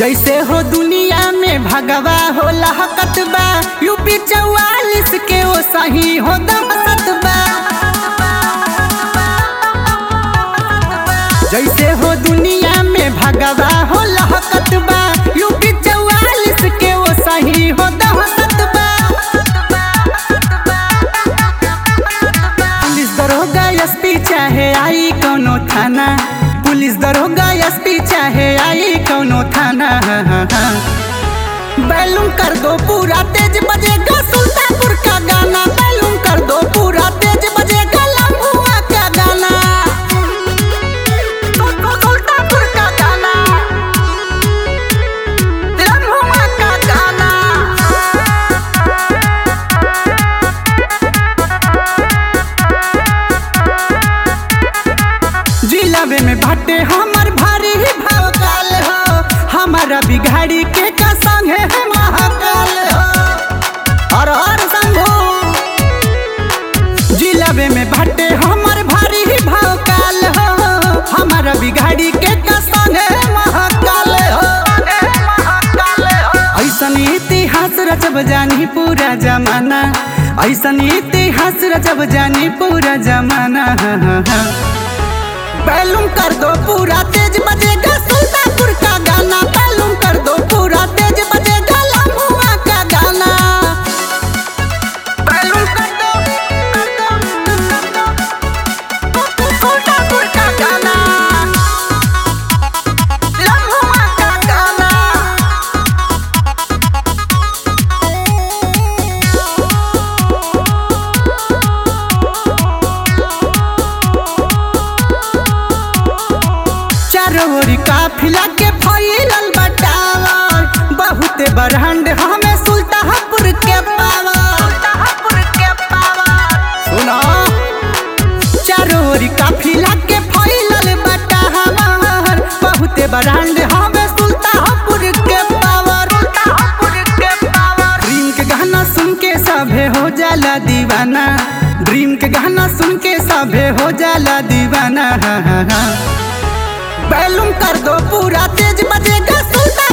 जैसे हो दुनिया में भगवा हो लहकत बा यूपी चौवालिस के वो सही हो दहसत बा जैसे हो दुनिया में भगवा हो लहकत बा यूपी चौवालिस के वो सही हो दहसत बा पुलिस दरोगा एसपी चाहे आई कोनो थाना पुलिस दरोगा एसपी चाहे आई कोनो थाना बैलूम कर दो पूरा तेज बजेगा सुल्तानपुर का गाना बैलूम कर दो पूरा तेज बजेगा लम्बुआ का गाना सुल्तानपुर का गाना लम्बुआ का गाना जिलावे में भट्टे हमर भारी ही भवकाल हो हमारा बिघाड़ी के का संग है महाकाल हो हर हर शंभू जिलावे में भट्टे हमर भारी ही भवकाल हो हमारा बिघाड़ी के का संग है महाकाल हो ऐसन इतिहास रचब जानी पूरा जमाना ऐसन इतिहास रचब जानी पूरा जमाना बैलूम कर दो पूरा तेज बजेगा सुल्तानपुर का गाना बैलूम कर दो पूरा तेज बजेगा लम्बुआ का गाना बैलूम कर दो कर दो कर दो सुल्तानपुर का गाना लम्बुआ का गाना चारों ओरी काफिला के फैलल बटावर बहुते बरहंड हमें सुल्तानपुर के पावर सुनो चारों ओरी काफिला के फैलल बटावर बहुते बरहंड हमें सुल्तानपुर के पावर ड्रीम के गाना सुन के सभे हो जाला दीवाना ड्रीम के गाना सुन के सभे हो जाला दीवाना बैलूम कर दो पूरा तेज बजेगा सुल्तान